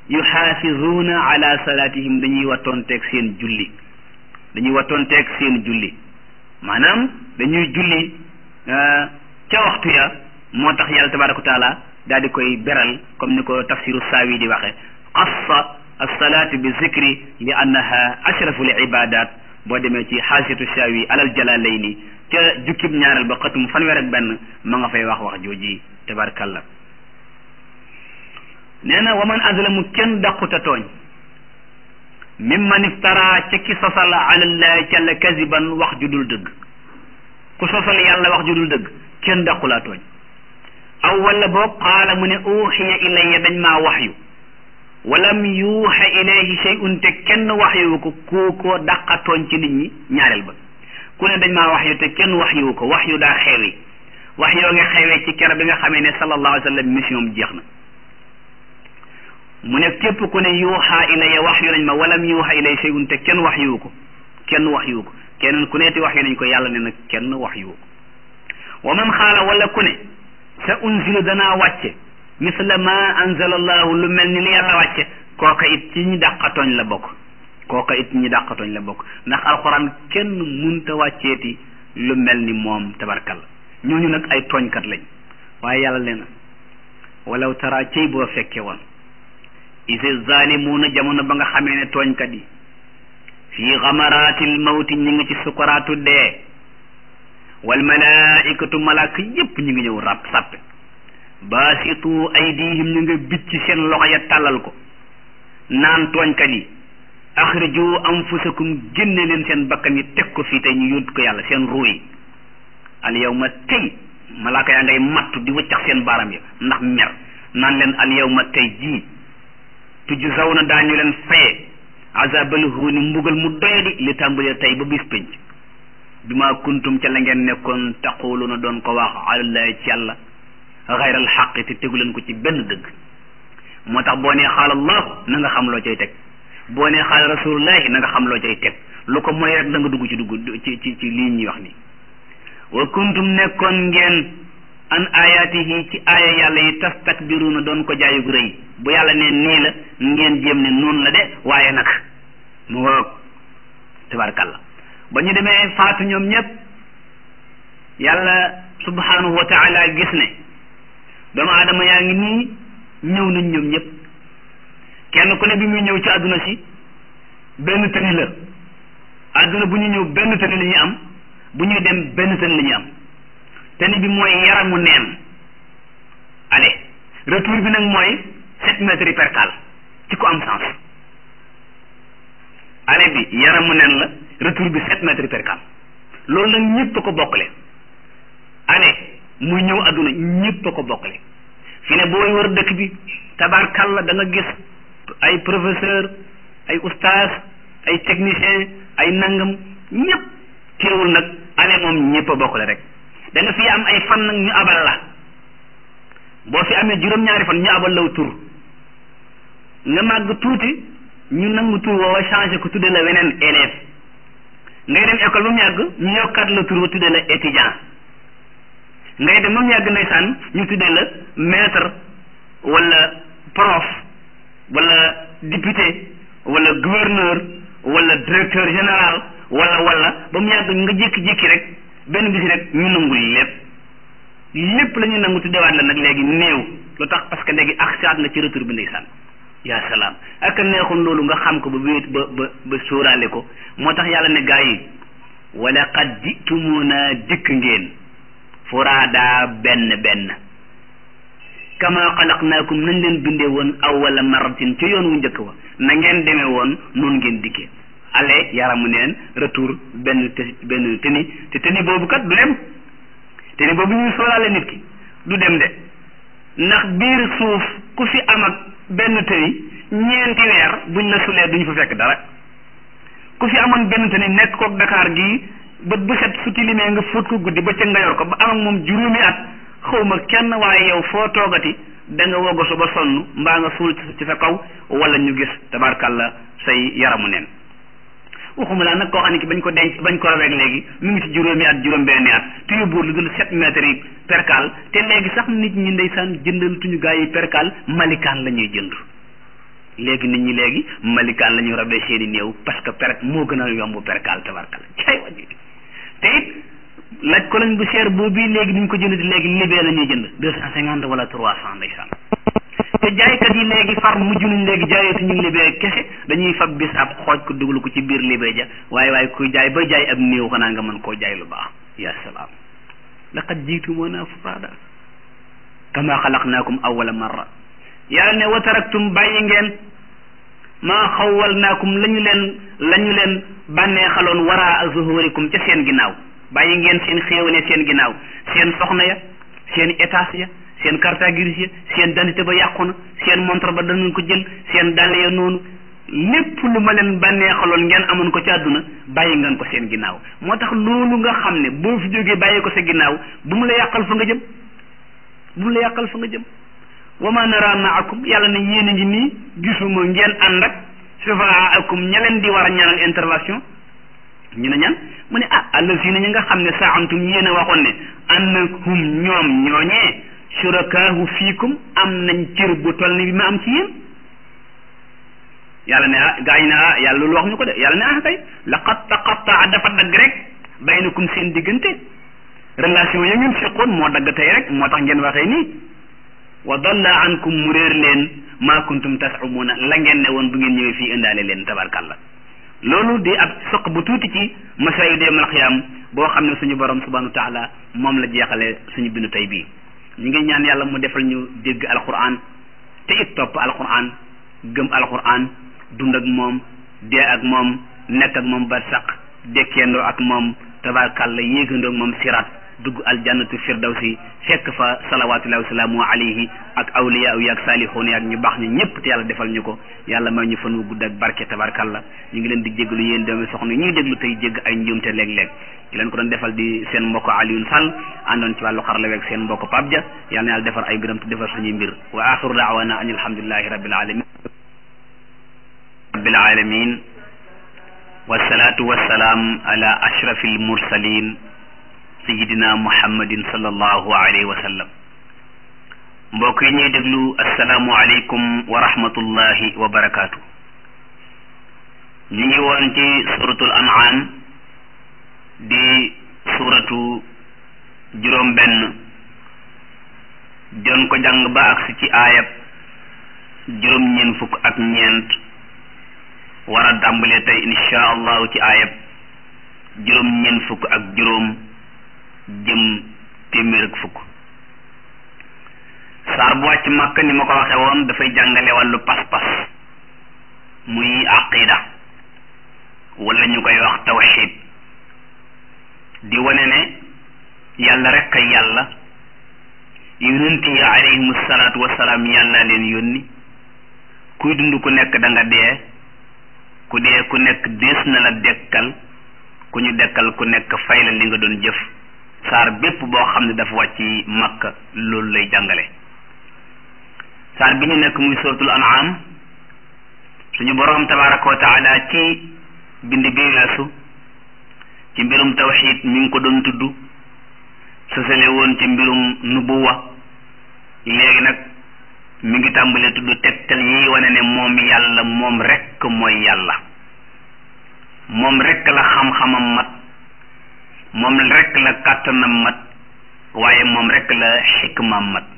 yuxaafizuuna ala salaatihim dañuy wattoonteeg seen julli dañuy wattoonteeg seen julli maanaam dañuy julli ca waxtu ya moo tax yàlla tabaraka wa taala daal di koy beral comme ni ko tafsiru saawi di waxe xassa alsalaatu bi zikri li annaha ashrafu l ibadat boo demee ci xaasiyatu saawi alal jalalayni ca jukkib ñaareel ba xatum fanweer ak benn ma nga fay wax wax jooji tabarakallah nee na wa man azlamu kenn daquta tooñ mimman iftara ca ki sosal alallahi càlla kaziban wax ju dul dëgg ku sosal yàlla wax ju dul dëgg kenn daqulaa tooñ aw wala boog qaala mu ne uxiya ilayya dañ maa waxyu walam yuuxa ilayhi shay'un te kenn waxyu ko ku ko daqa tooñ ci nit ñi ñaareel ba ku ne dañ maa waxyu te kenn waxyu ko waxyu daa xewi wax yoo nga xewee ci kero bi nga xamee ne sallallahu alayhi wa sallam mission bi jeex na mu ne képp ku ne yuuxa ilayya wax yu nañ ma walam yuuxa ilayya shay'un te kenn wax yu ko kenn wax yu ko keneen ku neeti wax yu nañ ko yàlla ne nag kenn wax yu ko wa man xaala wala ku ne sa unzilu danaa wàcce misla ma anzala allahu lu mel ni li yàlla wàcce kooka it ci ñi dàqatooñ la bokk kooka it ñi dàqatooñ la bokk ndax alxuraan kenn munta wàcceeti lu mel ni moom tabarkalla ñooñu nag ay tooñkat lañ waaye yàlla leen walaw tara cey boo fekke woon ise zalimuuna jamono ba nga xamee ne tooñkat yi fii xamaraatil mawti ñi ngi ci sukaraatu dee wal malaikatu malaaka yépp ñu ngi ñëw rab sàppe baasitu aydihim ñu nga bicc seen loxo ya tàllal ko naan tooñkat yi axriju anfusakum génne leen seen bakkan yi teg ko fii tey ñu yóot ko yàlla seen ruu yi al yawma tey malaaka yaa ngay mattu di wëccax seen baaram ya ndax mer naan leen al yawma tey jii tujzawna daañu leen faye azabal huuni mbugal mu doyadi li tàmbalee tey ba bis penc bi ma kuntum ca la ngeen nekkoon taquluna doon ko wax alallahi ci yàlla xayral xaqi te tegu leen ko ci benn dëgg moo tax boo nee xaal allahu na nga xam loo cay teg boo nee xaal rasulullahi na nga xam loo cay teg lu ko mooy rek da nga dugg ci dugg ci ci ci lii ñuy wax nii wa kuntum nekkoon ngeen an ayatihi ci aaya yàlla yi tastakbiruna doon ko jaayug rëy bu yàlla ne nii la ngeen jéem ne noonu la de waaye nag mu ngoog tabarkalla ba ñu demee faatu ñoom ñëpp yàlla subhanahu wa taala gis ne doomu aadama yaa ngi nii ñëw nañ ñoom ñëpp kenn ku ne bi muy ñëw ci àdduna si benn tëni la àdduna bu ñu ñëw benn tëni la ñuy am bu ñuy dem benn tëni la ñuy am tëni bi mooy yaramu neen allez retour bi nag mooy sept mètres percale ci ko am sens ale bi yaramu nen la retour bi sept mètres percale loolu nag ñëpp a ko bokkale ale muy ñëw adduna ñëpp a ko bokkale fi ne booy wër dëkk bi tabarkalla da nga gis ay professeur ay oustaz ay technicien ay nangam ñëpp teewul nag ale moom ñëpp a bokkale rek da nga fi am ay fan nag ñu abal la boo fi amee juróom-ñaari fan ñu abal law tur nga màgg tuuti ñu nangu tur woowa changé ko tudde la weneen élève ngay dem école ba mu yàgg ñu yokkaat la tur wa tudde la étudiant ngay dem ba mu yàgg ndeysaan ñu tudde la maître wala prof wala député wala gouverneur wala directeur général wala wala ba mu yàgg nga jékki-jékki rek benn bisi rek ñu nangul lépp lépp la ñu nangu tuddewaat la nag léegi néew lu tax parce que léegi aksaat nga ci retour bi ndeysaan yaa salaam ak neexoon loolu nga xam ko ba wéet ba ba ba sóoraale ko moo tax yàlla ne gaa yi wala qad jitumuna dikk ngeen furaada benn benn kama xalaqnaakum nañ leen bindee woon awwala maratin ci yoon wu njëkk wa na ngeen demee woon noonu ngeen dikkee ale yaramu neen retour benn te benn teni te teni boobu kat du dem teni boobu ñuy sóoraale nit ki du dem de ndax biir suuf ku fi am ak benn tëni ñeenti weer buñ la sulee duñ fa fekk dara ku fi amoon benn tëni nekk kook Dakar gii bët bu set su tilimee nga fóot ko guddi ba ca nga yor ko ba am ak moom juróomi at xawma kenn waaye yow foo toogati da nga wogosu ba sonn mbaa nga suul ci sa kaw wala ñu gis tabarkalla say yaramu neen waxuma laa nag koo xam ne ki bañ ko denc bañ ko raweeg léegi mu ngi ci juróomi at juróom benni at te yóbbuwul lu dul sept mètres yi percal te léegi sax nit ñi ndeysaan jëndal tuñu gaa yi percal malikaan la ñuy jënd léegi nit ñi léegi malikaan la ñu rabee seeni néew parce que per moo gën a yomb perkaal tabarkal cay wàññi te it laaj ko lañ bu cher boobu léegi duñ ko jënd léegi libee la ñuy jënd deux cent cinquante wala trois cent ndeysaan te jaaykat yi léegi far mujj nañ léegi jaayatu ñu libee kese dañuy fab bis ab xooj ko dugal ko ci biir libee ja waaye waaye kuy jaay ba jaay ab néew xanaa nga mën koo jaay lu baax ya salaam laqad jiitumuna furaada kama xalaqnaakum awwala marra yàlla ne wa taraktum bàyyi ngeen maa xawwalnaakum la ñu leen la ñu leen bànnee xaloon waraa zuhurikum ca seen ginnaaw bàyyi ngeen seen xéewale seen ginnaaw seen soxna ya seen étage ya seen carte grise ya seen dandité ba yàqu na seen montre ba danañ ko jël seen dàll ya noonu lépp lu ma leen bànnee xaloon ngeen amoon ko ci àdduna bàyyi ngeen ko seen ginnaaw moo tax loolu nga xam ne boo fi jógee bàyyi ko sa ginnaaw bu mu la yàqal fa nga jëm bu mu la yàqal fa nga jëm wa ma nara maakum yàlla ne yéen a ngi nii gisuma ngeen ànd ak sufaakum ña leen di war a ñaanal intervention ñu ne ñan mu ne ah allazina ñi nga xam ne saamtum yéen a waxoon ne annahum ñoom ñooñee surakaahu fiikum am nañ cër bu toll ni bi ma am ci yéen yàlla ne ah gaa yi ne ah yàlla loolu wax ñu ko de yàlla ne ah kay laqad taqattaa dafa dagg rek baynakum seen diggante relation ya ngeen seqoon moo dagg tey rek moo tax ngeen waxee nii wa dalla ankum mu réer leen maa kuntum tasumuna la ngeen ne woon bu ngeen ñëwee fii indaale leen tabarkalla loolu di ab soq bu tuuti ci masaayidu yawmal qiyaam boo xam ne suñu borom subhanahu wa taala moom la jeexale suñu bindu tey bii ñu ngi ñaan yàlla mu defal ñu dégg alquran te it topp alquran gëm alquran dund ak moom dee ak moom nekk ak moom ba saq dekkeendoo ak moom tabarkalla yéegandoo ak moom sirat dugg aljannatu firdawsi fekk fa salawatullahi wasalaamu alayhi ak awliya yi ak saalixoon yi ak ñu baax ñi ñëpp te yàlla defal ñu ko yàlla may ñu fan wu gudd ak barke tabarkalla ñu ngi leen di jéggalu yéen doomi soxna ñuy déglu tey jégg ay njuumte léeg-léeg ki leen ko doon defal di seen mbokk Alioune Sall àndoon ci wàllu xarala weeg seen mbokk Pape Dia yàlla na yàlla defar ay mbiram te defar suñuy mbir wa axiru daawana an alhamdulillahi rabbil alamin rabbil alamin wasalaatu wasalaam ala ashrafil mursalin sayidina muhammadin sallallahu alayhi wa sallam mbokk yi ñuy déglu asalaamu aleykum wa rahmatullahi wa barakaatu ñu ngi woon ci suratul an'am di suratu juróom benn doon ko jàng ba agsi ci aayab juróom ñeent fukk ak ñeent war a tàmbalee tey insha allahu ci aayab juróom ñeent fukk ak juróom jëm téeméer ak fukk saar bu wàcc màkk ni ma ko waxe woon dafay jàngale wàllu pas-pas muy aqida wala ñu koy wax tawxid di wane ne yàlla rek kay yàlla yonent yi alayhimu salaatu wasalaam yàlla leen yónni kuy dund ku nekk da nga dee ku dee ku nekk dees na la dekkal ku ñu dekkal ku nekk fay la li nga doon jëf saar bépp boo xam ne dafa wàcc makka loolu lay jàngale saar bi ñu nekk muy suratul an'am suñu boroom tabaraka wa taala ci bind bi weesu ci mbirum tawxid mi ngi ko doon tudd sësale woon ci mbirum nubuwa léegi nag mi ngi tàmbalee tudd tegtal yi wane ne moom yàlla moom rekk mooy yàlla moom rekk la xam-xamam mat moom rekk la kàttanam mat waaye moom rekk la xikmaam mat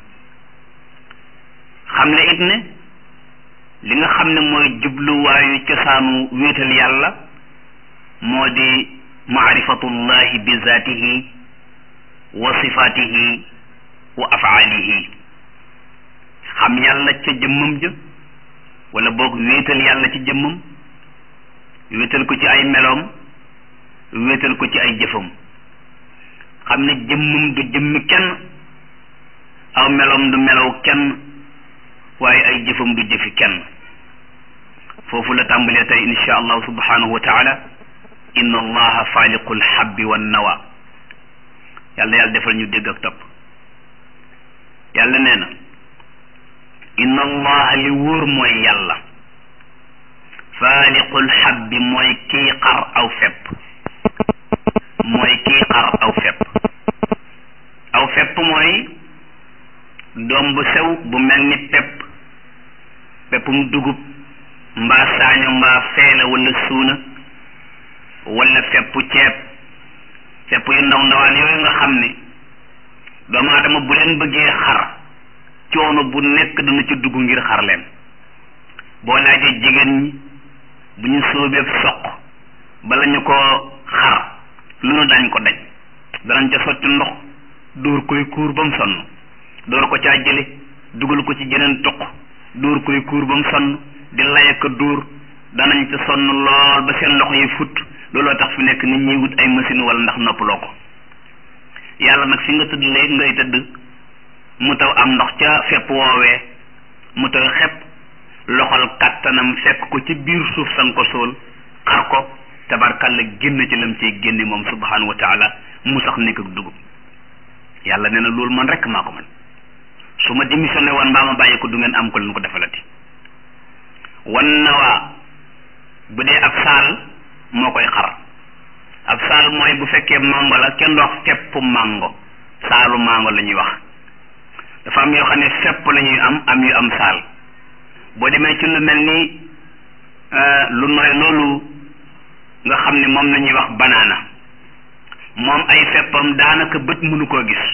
xam ne it ne li nga xam ne mooy jubluwaayu cosaanu wéetal yàlla moo di maarifatullahi bi zaatihi wa sifaatihi wa afaalihi xam yàlla ca jëmmam ja wala boog wéetal yàlla ci jëmmam wéetal ko ci ay meloom wéetal ko ci ay jëfam xam ne jëmmam du jëmmi kenn aw meloom du melow kenn waaye ay jëfam du jëfi kenn foofu la tàmbalee tey insha allahu subhanahu wa taala inna allaha faaliqul habbi wan nawa yàlla yàlla defal ñu dégg ak topp yàlla nee na inna allaha li wóor mooy yàlla faaliqul habbi mooy kii xar aw fepp mooy kii xar aw fepp aw fepp mooy doom bu sew bu mel ni pepp peppum dugub mbaa saaño mbaa feela wala suuna wala feppu ceeb fepp yu ndaw ndawaan yooyu nga xam ne doomu aadama bu leen bëggee xar coono bu nekk dana ci dugg ngir xar leen boo laajee jigéen ñi bu ñu sóobeeb soq bala ñu ko xar lu nu dañ ko daj danañ ca sotti ndox dóor koy kuur ba mu sonn dóor ko caa jële dugal ko ci jeneen toq dóor koy kuur ba mu sonn di layaka dóor danañ ca sonn lool ba seen loxo yi fut looloo tax fi nekk nit ñi wut ay machine wala ndax noppaloo ko yàlla nag fi nga tëdd léegi ngay tëdd mu taw am ndox ca fepp woowee mu taw xepp loxol kàttanam fekk ko ci biir suuf san ko sóol xar ko tabarkalla génn ci lam ciy génne moom subhanahu wa taala mu sax nekk ak dugub yàlla nee na loolu man rek maa ko man su ma démissionné woon mbaa ma bàyyi ko du ngeen am ko leen ko defalati wan na waa bu dee ab saal moo koy xar ab saal mooy bu fekkee mango la kenn wax feppu mango saalu mango la ñuy wax dafa am yoo xam ne fepp la ñuy am am yu am saal boo demee ci lu mel ni lu nooy loolu nga xam ne moom la ñuy wax banaana moom ay feppam daanaka bët mënu koo gis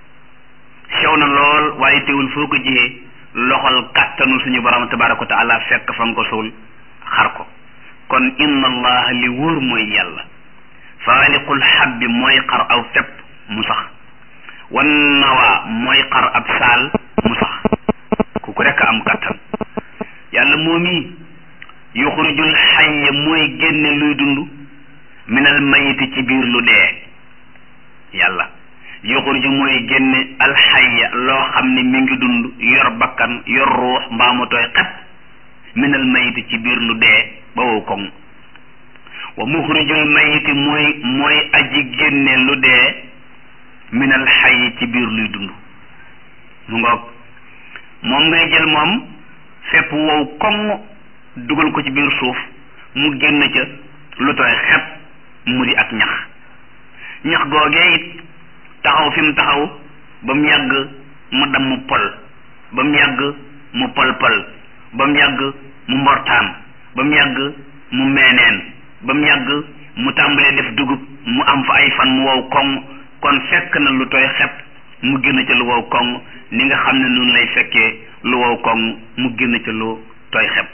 sew na lool waaye teewul foo ko jiyee loxol kàttanu suñu borom tabaraka wa taala fekk fa nga ko suul xar ko kon inna allaha li wóor mooy yàlla faaliqul xabbi mooy xar aw fepp mu sax wan nawaa mooy xar ab saal mu sax ku ko rekk am kàttan yàlla moomi yuxrijul xayya mooy génne luy dund minal mayiti ci biir lu dee yàlla yuxriju mooy génne alxayya loo xam ne mi ngi dund yor bakkan yor ruux mbaa mu tooy xet minal mayiti ci biir lu dee ba wow koŋ wa muxrijul mayiti mooy mooy aji génne lu dee minal xayyi ci biir luy dund mu ngoog moom ngay jël moom fépp wow koŋ dugal ko ci biir suuf mu génn ca lu tooy xet mu di ak ñax ñax googee it taxaw fi mu taxaw ba mu yàgg mu damm pol ba mu yàgg mu pol pol ba mu yàgg mu mbortaan ba mu yàgg mu meeneen ba mu yàgg mu tàmbalee def dugub mu am fa ay fan mu wow koŋ kon fekk na lu tooy xet mu génn ca lu wow koŋ ni nga xam ne noonu lay fekkee lu wow koŋ mu génn ca lu tooy xep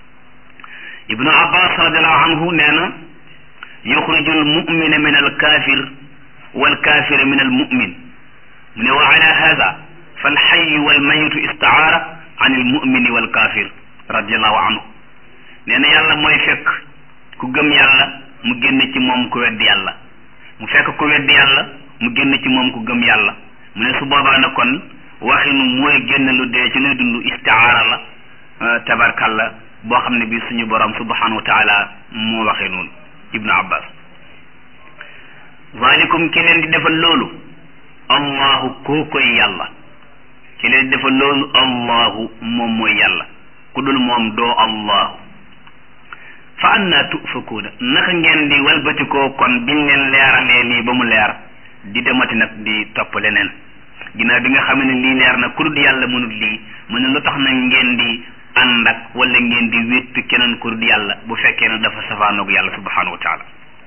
ibnu abbas radiallahu anhu nee na yuxrijul mumina min al kafir wal kafira min al mumin mu ne wa ala hada fal xayu wal mayitu istaara an il mumini wal kafir radiallahu anhu nee na yàlla mooy fekk ku gëm yàlla mu génn ci moom ku weddi yàlla mu fekk ku weddi yàlla mu génn ci moom ku gëm yàlla mu ne su boobaa na kon waxinu mooy génn lu dee ci luy dund istiaara la tabarkalla boo xam ne bi suñu borom subhanahu wa taala moo waxee noonu ibnu abbas zalikum ki leen di defal loolu allahu koo koy yàlla ki leen di defal loolu allahu moom mooy yàlla ku dul moom doo allahu fa anna tufakuuna naka ngeen di walbatikoo kon biñ leen leeralee lii ba mu leer di demati nag di topp leneen ginnaaw bi nga xam ne lii leer na ku dul yàlla mënut lii mu ne lu tax nag ngeen di ànd ak wala ngeen di wéttu keneen ku dul yàlla bu fekkee ne dafa safaanoog yàlla subhanahu wa taala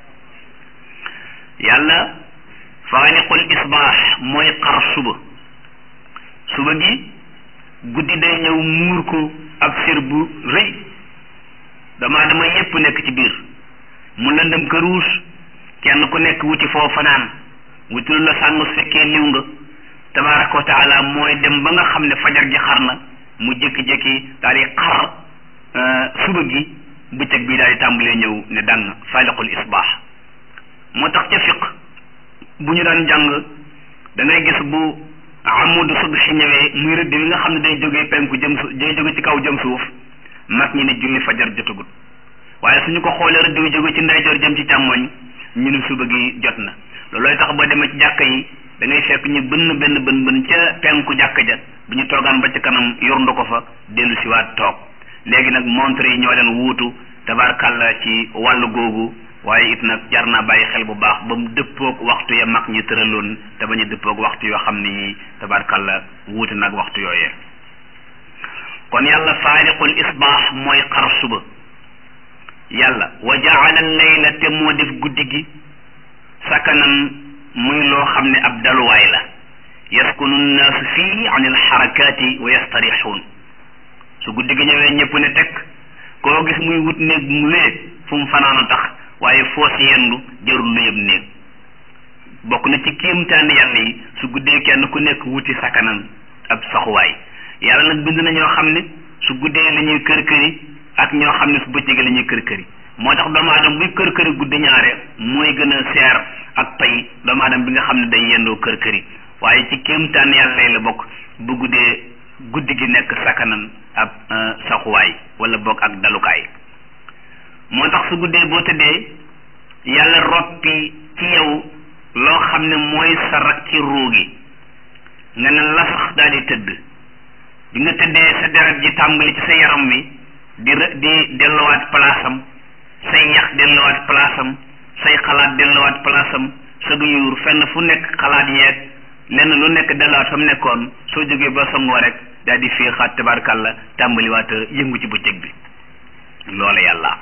yàlla faaliqul isbaax mooy xar suba suba gi guddi day ñëw muur ko ab sér bu rëy dama dama yépp nekk ci biir mu lëndëm këruus kenn ku nekk wuti foo fanaan wuti lu la sàng su fekkee liw nga tabaraka wa taala mooy dem ba nga xam ne fajar gi xar na mu jékki-jékki daal di xar suba gi bëccëg bi daal di tàmbalee ñëw ne dang faaliqul isbaax moo tax ca fiq bu ñu daan jàng da ngay gis bu amudu subhi ñëwee muy rëdd bi nga xam ne day jógee penku jëm su day jóge ci kaw jëm suuf mag ñi ne julli fajar jotagut waaye suñu ko xoolee rëdd bi jóge ci ndeyjoor jëm ci càmmoñ ñu ne suba gi jot na loolooy tax boo demee ci jàkka yi da ngay fekk ñu bënn benn bën bën ca penku jàkka ja bu ñu toogaan ba ci kanam yorndu ko fa dellu si waat toog léegi nag montre yi ñoo leen wuutu tabarkàlla ci wàllu googu waaye it nag jar naa bàyyi xel bu baax ba mu dëppoog waxtu ya mag ñi tëraloon te bañ a dëppoog waxtu yoo xam ne yi tabarkàlla wuute nag waxtu yooyee kon yàlla faariqul isbaax mooy xar suba yàlla wa jaala layla te moo def guddi gi sakanan muy loo xam ne ab daluwaay la yaskunu nnaasu fii an alxarakaati wa yastarixuun su guddi gi ñëwee ñëpp ne tekk koo gis muy wut néeg mu lee fu mu fanaan a tax waaye foo si yendu jarul lu yëb néeg bokk na ci kéemtaani yàlla yi su guddee kenn ku nekk wuti sakanan ab saxuwaay yàlla nag bind na ñoo xam ne su guddee la ñuy kër këri ak ñoo xam ne su bëccëgee la ñuy kër këri moo tax doomu aadama buy kër këri guddi ñaare mooy gën a seer ak pay doomu aadama bi nga xam ne day yendoo kër këri waaye ci kéemtaan yàlla yi la bokk bu guddee guddi gi nekk sakanan ab saxuwaay wala bokk ak dalukaay moo tax su guddee boo tëddee yàlla roppi ci yow loo xam ne mooy sa rak ci ruu gi nga ne la sax daal di tëdd bi nga tëddee sa deret ji tàmbali ci sa yaram wi di di delluwaat palaasam say yax delluwaat palaasam say xalaat delluwaat palaasam sa du yuur fenn fu nekk xalaat yeeg lenn lu nekk delluwaat fa mu nekkoon soo jógee ba songoo rek daal di féexaat tabarkàlla tàmbaliwaat yëngu ci bëccëg bi loola yàlla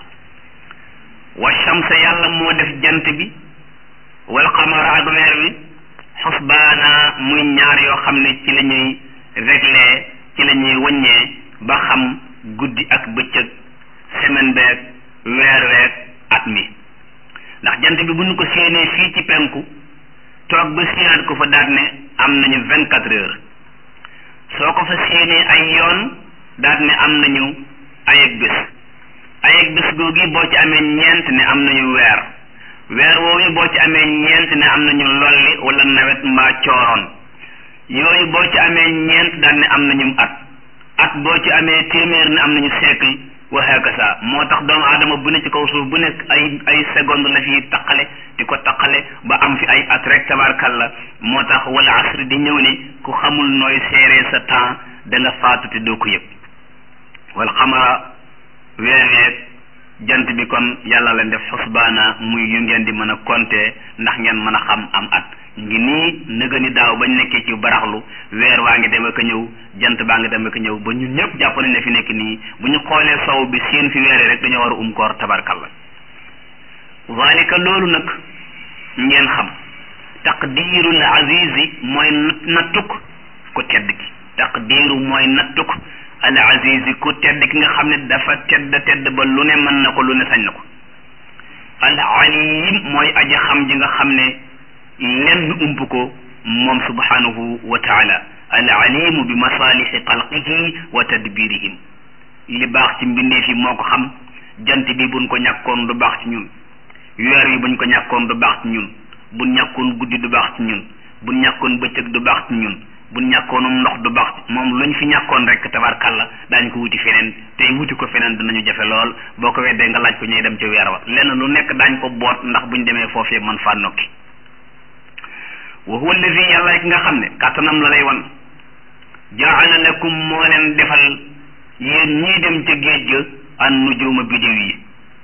wa shamsa yàlla moo def jant bi wal qamara ak weer wi xusbaana muy ñaar yoo xam ne ci la ñuy réglé ci la ñuy wàññee ba xam guddi ak bëccëg semaine beeg weer weeg at mi ndax jant bi bu ñu ko séenee fii ci penku toog ba séenaat ko fa daat ne am nañu vingt quatre heures soo ko fa séenee ay yoon daat ne am nañu ayeg bés ayeg bés googi boo ci amee ñeent ne am nañu weer weer woowu boo ci amee ñeent ne am nañu lolli wala nawet mbaa cooroon yooyu boo ci amee ñeent daal ne am nañu at at boo ci amee téeméer ne am nañu siècle wa hakasa moo tax doomu aadama bu ne ci kaw suuf bu nekk ay ay seconde la fi taqale di ko taqale ba am fi ay at rek tabarkalla moo tax wala asri di ñëw ne ku xamul nooy seeree sa temps da nga faatu te doo ko yëg wal xamara weereeg jant bi kon yàlla leen def xusbaana muy yu ngeen di mën a compter ndax ngeen mën a xam am at ngi nii nëga ni daaw bañ nekkee ci baraxlu weer waa ngi dem ak a ñëw jant baa ngi dem ak a ñëw ba ñun ñëpp jàpp nañ ne fi nekk nii bu ñu xoolee sow bi seen fi weeree rek dañoo war a um koor tabarkalla zalika loolu nag ngeen xam taqdirul azizi mooy nattuk ku tedd ki taqdiru mooy nattuk al azizi ku tedd ki nga xam ne dafa tedd tedd ba lu ne mën na ko lu ne sañ na ko al alim mooy aji xam ji nga xam ne lenn ump ko moom subhanahu wa taala al alimu bi masalihi xalqihi wa tadbirihim li baax ci mbindeef yi moo ko xam jant bi buñ ko ñàkkoon du baax ci ñun weer yi buñ ko ñàkkoon du baax ci ñun buñ ñàkkoon guddi du baax ci ñun buñ ñàkkoon bëccëg du baax ci ñun buñ ñàkkoonum ndox du baax moom luñ fi ñàkkoon rek tabarkàlla daañ ko wuti feneen tey wuti ko feneen dinañu jafe lool boo ko weddee nga laaj ko ñuy dem ca weer wa lenn lu nekk daañ ko boot ndax buñ demee foofee man faa nokki wa huwa allazi yàlla ki nga xam ne kàttanam la lay wan jaala lakum moo leen defal yéen ñii dem ca géej ga an nujuma bidiw yi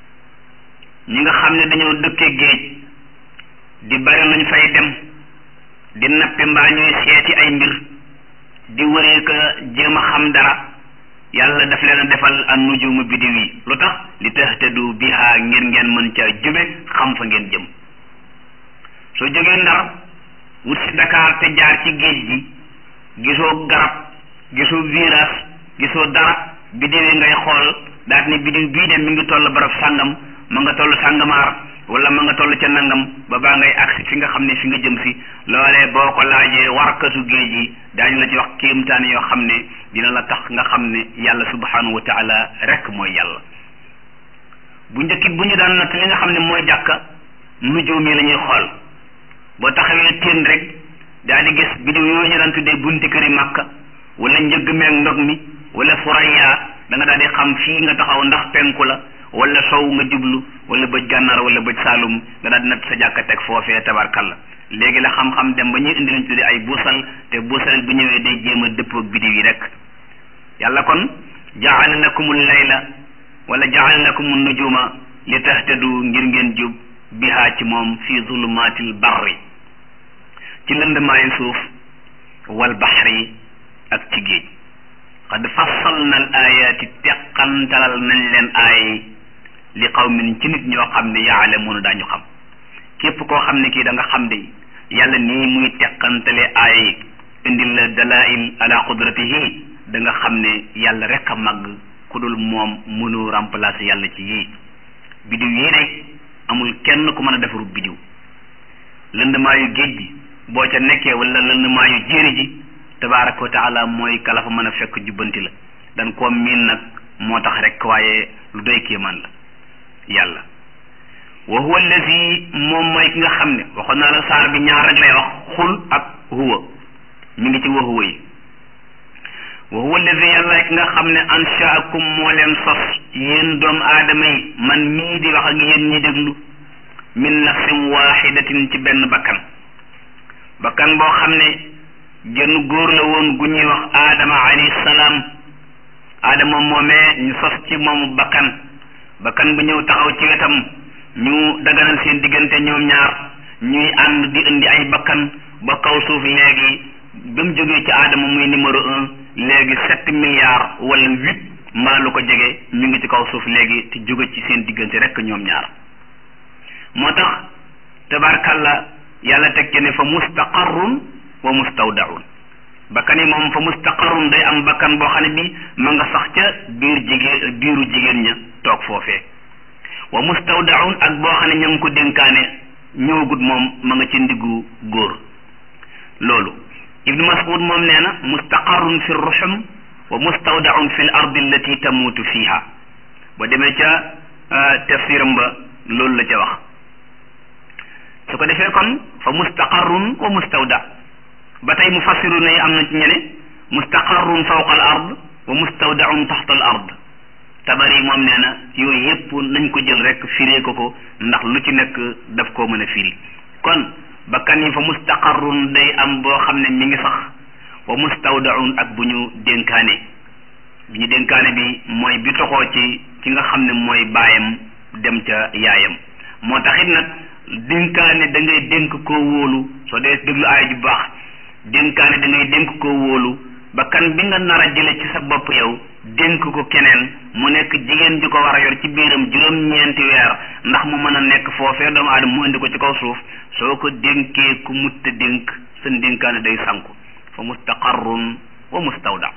ñi nga xam ne dañoo dëkkee géej di bari luñ fay dem di nappi mbaa ñuy seeti ay mbir di wëree ka jéem a xam dara yàlla daf leen a defal an nujuma bidiw yi lu tax li tahtadu biha ngir ngeen mën ca jube xam fa ngeen jëm soo jógee ndar wut si Dakar te jaar ci géej gi gisoo garab gisoo virage gisoo dara bidiw yi ngay xool daat ni bidiw bii de mi ngi toll barab sàngam ma nga toll sàngamaar wala ma nga toll ca nangam ba baa ngay agsi fi nga xam ne fi nga jëm si loolee boo ko laajee warkatu géej gi daañu la ci wax kéemtaan yoo xam ne dina la tax nga xam ne yàlla subhanahu wa taala rek mooy yàlla bu njëkkit bu ñu daan natt li nga xam ne mooy jàkka nujuum yi la ñuy xool boo taxawee teen rek daal di gis bidiw yooyu ñu daan tuddee bunti këri màkka wala njëgg meeg ndog mi wala furaya da nga daal di xam fii nga taxaw ndax penku la wala sow nga jublu wala bëj gànnaar wala bëj saalum nga daal di natt sa jàkka teg foofee tabarkalla léegi la xam-xam dem ba ñuy indi lañ tuddee ay buusal te buusal bu ñëwee day jéem a dëppoog bidiw yi rek yàlla kon jaala lakumul layla wala jaala lakumun nujuma li tahtadu ngir ngeen jub bihaa ci moom fi zulumatil barri ci lëndmaayu suuf wal baxri ak ci géej xad fassalna al ayaati teqantalal nañ leen aay li qawmin ci nit ñoo xam ne yaalamuuna daañu xam képp koo xam ne kii da nga xam de yàlla nii muy teqantale aaya yi indil la dalail ala qudratihi da nga xam ne yàlla rek a màgg ku dul moom mënu remplacer yàlla ci yii bidiw yii de amul kenn ku mën a defaru bidiw lëndmaayu géej gi boo ca nekkee wala lëndmaayu jéeri ji tabaraka wa taala mooy kala fa mën a fekk jubbanti la dan koo miin nag moo tax rek waaye lu doy kéemaan la yàlla wa huwa allazi moom mooy ki nga xam ne waxoon naa la saar bi ñaar rek lay wax xul ak huwa mi ngi ci wa huwa yi wa huwa allazi yàlla ki nga xam ne anshaakum moo leen sos yéen doomu aadama yi man mii di wax ak yéen ñi déglu min nafsin waxidatin ci benn bakkan bakkan boo xam ne genn góor la woon gu ñuy wax aadama alayhi salaam aadama moomee ñu sos ci moomu bakkan bakkan bu ñëw taxaw ci wetam ñu daganal seen diggante ñoom ñaar ñuy ànd di indi ay bakkan ba kaw suuf léegi ba mu jógee ci aadama muy numéro un léegi sept milliards wala huit mbaa lu ko jege ñu ngi ci kaw suuf léegi te jóge ci seen diggante rek ñoom ñaar moo tax tabarkalla yàlla teg ci ne fa mustaqarrun wa mustawdaun bakkan yi moom fa mustaqarrun day am bakkan boo xam ne bi ma nga sax ca biir jigéen biiru jigéen ña toog foofee wa mustawdaun ak boo xam ne ña ngi ko dénkaane ñëwagut moom ma nga ci ndiggu góor loolu ibnu mas'ud moom nee na mustaqarrun fi ruxum wa mustawdaun fi l ardi allati tamuutu fiha ba demee ca tafsiram ba loolu la ca wax su ko defee kon fa mustaqarrun wa mustawda ba tey mufassiru ne am na ci ñene mustaqarrun fawqa al ard wa mustawdaun taxta al ard tabari moom nee na yooyu yépp nañ ko jël rek firee ko ko ndax lu ci nekk daf koo mën a firi kon bakkan yi fa mustaqarrun day am boo xam ne mi ngi sax wa mustawdaun ak bu ñu dénkaane bi ñu dénkaane bi mooy bi toxoo ci ci nga xam ne mooy baayam dem ca yaayam moo taxit nag dénkaane da ngay dénk koo wóolu soo dee déglu aay ju baax dénkaane da ngay dénk koo wóolu bakkan bi nga nar a jële ci sa bopp yow dénk ko keneen mu nekk jigéen ju ko war a yor ci biiram juróom-ñeenti weer ndax mu mën a nekk foofee doomu aadama mu indi ko ci kaw suuf soo ko dénkee ku mutta dénk sa dénkaane day sanku fa mustaqarrun wa mustawda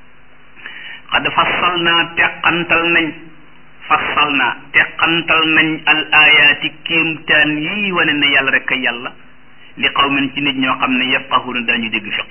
xad fassal naa teqantal nañ fassal naa teqantal nañ al ayaati kéemtaan yii wane ne yàlla rek kay yàlla li qawmin ci nit ñoo xam ne yafqahuuna dañu dégg fiq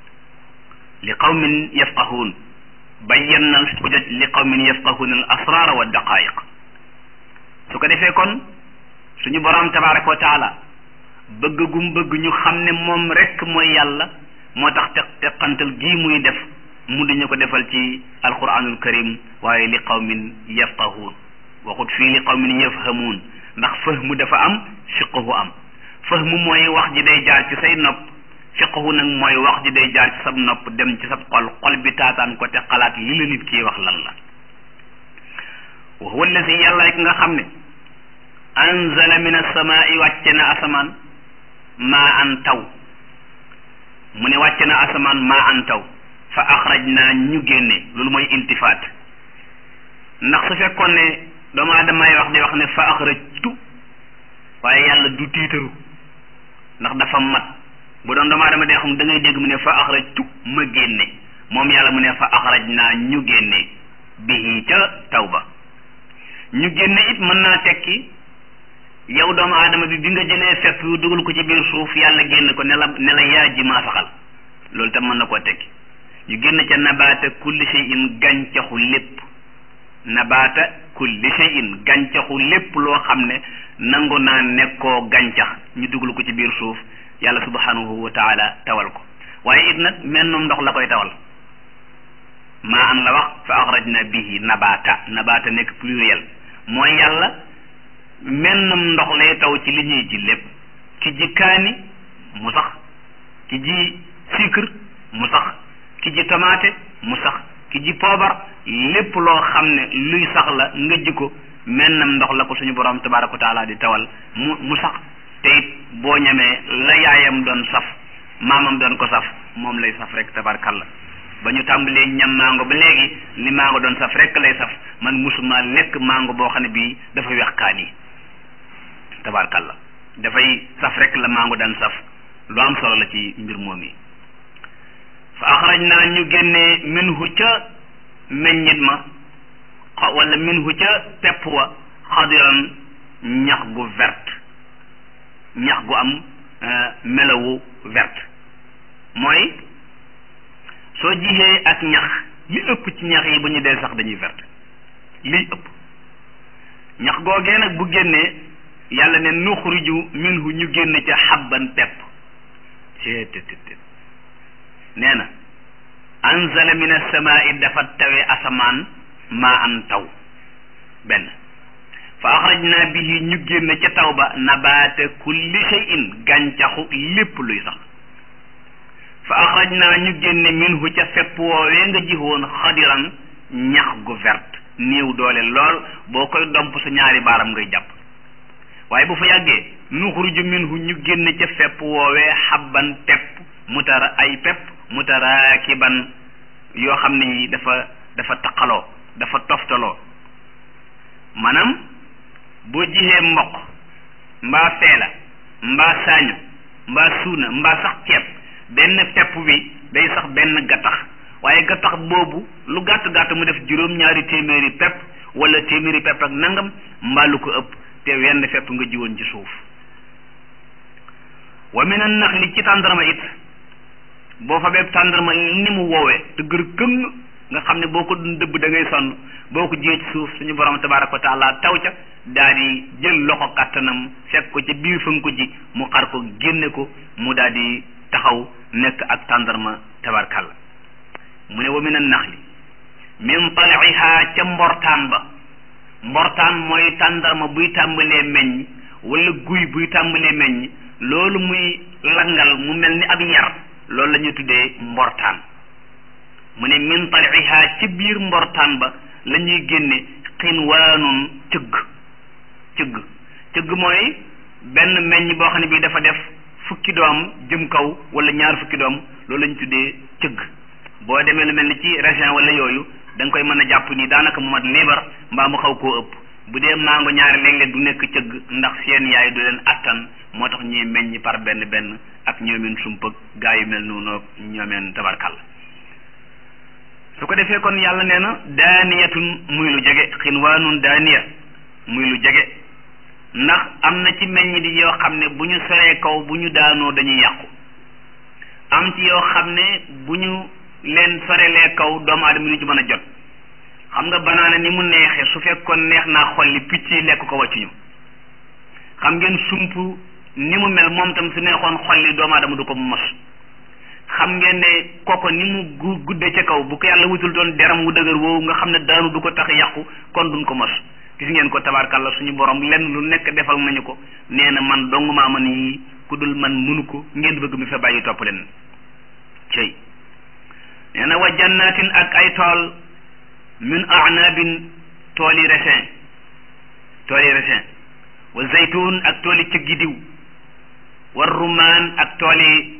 li qawmin yafqahuun bayyanna al xujaj li qawmin yafqahuuna al asraara wa daqaayiq su ko defee kon suñu borom tabaraka wa taala bëgg gum bëgg ñu xam ne moom rek mooy yàlla moo tax teq teqantal gii muy def mu dañu ko defal ci alquranul karim waaye li qawmin yafqahuun waxut fii li qawmin yafhamuun ndax fahmu dafa am fiqhu am fahmu mooy wax ji day jaar ci say nopp fiqhu nag mooy wax ji day jaar ci sab nopp dem ci sab xol xol bi taataan ko te xalaat li la nit kii wax lan la wa huwa allazi yàlla ki nga xam ne anzala min as-samaa'i wàcce na asamaan maa an taw mu ne wàcce na asamaan maa an taw fa axraj naa ñu génne loolu mooy iltifaat ndax su fekkoon ne doomu aadamay wax di wax ne fa axrajtu waaye yàlla du tiitaru ndax dafa mat bu doon doomu aadama day xam da ngay dégg mu ne fa axrajtu ma génne moom yàlla mu ne fa axraj naa ñu génne bihi ca taw ba ñu génne it mën naa tekki yow doomu aadama bi bi nga jëlee fepp yu dugal ko ci biir suuf yàlla génn ko ne la ne la yaa ji maa saxal loolu tam mën na koo tekki ñu génn ca nabaata kulli shay'in gàncaxu lépp nabaata kulli shay'in gàncaxu lépp loo xam ne nangu naa nekkoo gàncax ñu dugal ko ci biir suuf yàlla subhanahu wa taala tawal ko waaye it nag mennum ndox la koy tawal maa an la wax fa axrajna bihi nabaata nabaata nekk pluriel mooy yàlla mennum ndox lay taw ci li ñuy ji lépp ki ji kaani mu sax ki ji sucre mu sax ki ji tomate mu sax ki ji poobar lépp loo xam ne luy sax la nga ji ko mennam ndox la ko suñu borom tabaraka wa taala di tawal mu mu sax te it boo ñemee la yaayam doon saf maamam doon ko saf moom lay saf rek tabarakalla ba ñu tàmbalee ñam mango ba léegi li mango doon saf rek lay saf man musuma lekk mango boo xam ne bii dafa wex kaan yi tabarkalla dafay saf rek la mango daan saf lu am solo la ci mbir moom yi fa axraj naa ñu génnee minhu ca meññit ma wala minhu ca pepp wa xadiran ñax gu verte ñax gu am melawu verte mooy soo jixee ak ñax li ëpp ci ñax yi bu ñu dee sax dañuy verte liy ëpp ñax googee nag bu génnee yàlla ne nuxriju minhu ñu génn ca xabban pepp ceetétété nee na anzala min asamaai dafa tawe asamaan maa an taw benn fa axrajna bihi ñu génn ca taw ba nabaata kulli shay'in gàncaxu lépp luy sax fa axrajna ñu génne minhu ca fepp woowee nga jiwoon xadiran ñax gu verte néew doole lool boo koy domp sa ñaari baaram ngay jàpp waaye bu fa yàggee nuxruju minhu ñu génn ca fepp woowee xabban pepp mutara ay pepp mutaraakiban yoo xam ne yi dafa dafa taqaloo dafa toftaloo maanaam boo jixee mboq mbaa feela mbaa saañu mbaa suuna mbaa sax ceeb benn pepp bi day sax benn gattax waaye gattax boobu lu gàtt gàtt mu def juróom-ñaari téeméeri pepp wala téeméeri pepp ak nangam mbaa lu ko ëpp te wenn fepp nga jiwoon ci suuf wa min an naxli ci tàndarma it boo fa beeb tàndarma ni mu woowee te gër këng nga xam ne boo ko dun dëbb da ngay sonn boo ko jiyee ci suuf suñu borom tabaraka wa taala taw ca daal di jël loxo kàttanam fekk ko ca biir fa nga ko ji mu xar ko génne ko mu daal di taxaw nekk ak tàndarma tabarkalla mu ne wa min an naxli min taliha ca mbortaan ba mbortaan mooy tàndarma buy tàmbalee meññ wala guy buy tàmbalee meññ loolu muy langal mu mel ni ab yar loolu la ñuy tuddee mbortaan mu ne min taliha ci biir mbortaan ba la ñuy génne xinwaanun cëgg cëgg cëgg mooy benn meññ boo xam ne bii dafa def fukki doom jëm kaw wala ñaar fukki doom loolu la ñu tuddee cëgg boo demee lu mel ni ci région wala yooyu da nga koy mën a jàpp ni daanaka mu mat liibar mbaa mu xaw koo ëpp bu dee mango ñaari léeg-léeg du nekk cëgg ndax seen yaay du leen attan moo tax ñuy meññ par benn benn ak ñoomeen sumpëg gaa yu mel noonu ñoomeen tabarkal su ko defee kon yàlla nee na daaniyatun muy lu jege xinwaanun daaniya muy lu jege ndax am na ci meññ di yoo xam ne bu ñu soree kaw bu ñu daanoo dañuy yàqu am ci yoo xam ne bu ñu leen sorelee kaw doomu aadama lu ci mën a jot xam nga banaana ni mu neexee su fekkoon neex naa xolli picc yi lekk ko wàccuñu xam ngeen sump ni mu mel moom tam su neexoon xolli doomu aadama du ko mos xam ngeen ne koko ni mu gu gudde ca kaw bu ko yàlla wutul doon deram wu dëgër woowu nga xam ne daanu du ko tax yàqu kon duñ ko mos gis ngeen ko tabarkalla suñu borom lenn lu nekk defal nañu ko nee na man dong maa man yi ku dul man mënu ko ngeen bëgg mi fa bàyyi topp leen cey nee na wa jannatin ak ay tool min a'nabin tooli raisin tooli raisin wa zaytun ak tooli cëggi diw wa rumaan ak tooli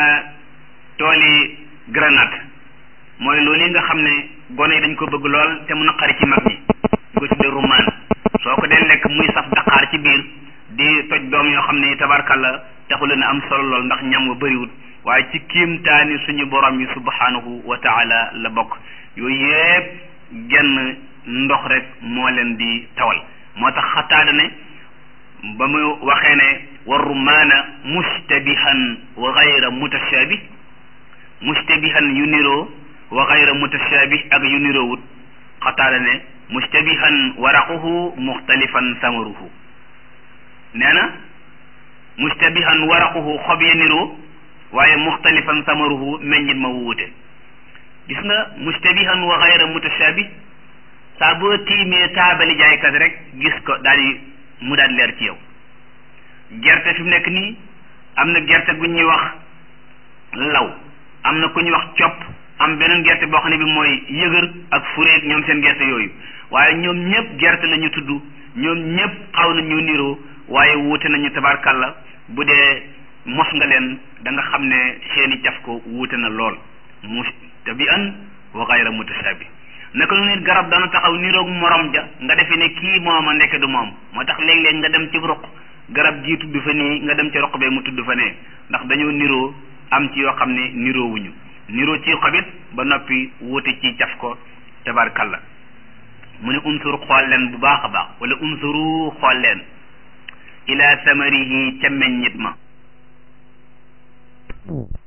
tooli granate mooy loolu yi nga xam ne gone yi dañ ko bëgg lool te mu naqari ci mag ñi di ko tuddee rumaan soo ko dee lekk muy saf daqaar ci biir di toj doom yoo xam ne tabarkalla taxu leen am solo lool ndax ñam wa bëriwut waaye ci kiimtaani suñu borom yi subhanahu wa taala la bokk yooyu yëpp genn ndox rek moo leen di tawal moo tax xataada ne ba mu waxee ne wa rumaana mustabihan wa gayra mutashabih mustabihan yu niroo wa gayra mutashabih ak yu niroowut xataada ne mustabihan waraquhu muxtalifan samaruhu nee na mustabihan waraquhu xob ya niroo waaye muxtalifan samaruhu meññit ma wuute gis nga mustabihan wa gayra mutashabih saa boo tiimee taabali jaaykat rek gis ko daal di mu daal leer ci yow gerte fi mu nekk nii am na gerte gu ñuy wax law am na ku ñuy wax copp am beneen gerte boo xam ne bi mooy yëgër ak fureet ñoom seen gerte yooyu waaye ñoom ñëpp gerte la ñu tudd ñoom ñëpp xaw na ñu niroo waaye wuute nañu tabarkalla bu dee mos nga leen da nga xam ne seeni caf ko wuute na lool mu tabi'an wa ghayra mutashabi naka lu nit garab dana taxaw niroog morom ja nga defe ne kii mooma nekk du moom moo tax léeg-léeg nga dem ci ruq garab jii tudd fa nii nga dem ci ruq bee mu tudd fa nee ndax dañoo niroo am ci yoo xam ne niroowuñu niroo ci xobit ba noppi wuute ci caf ko tabarkalla mu ne unsur xool leen bu baax a baax wala unsuru xool leen ila samarihi ca meññit ma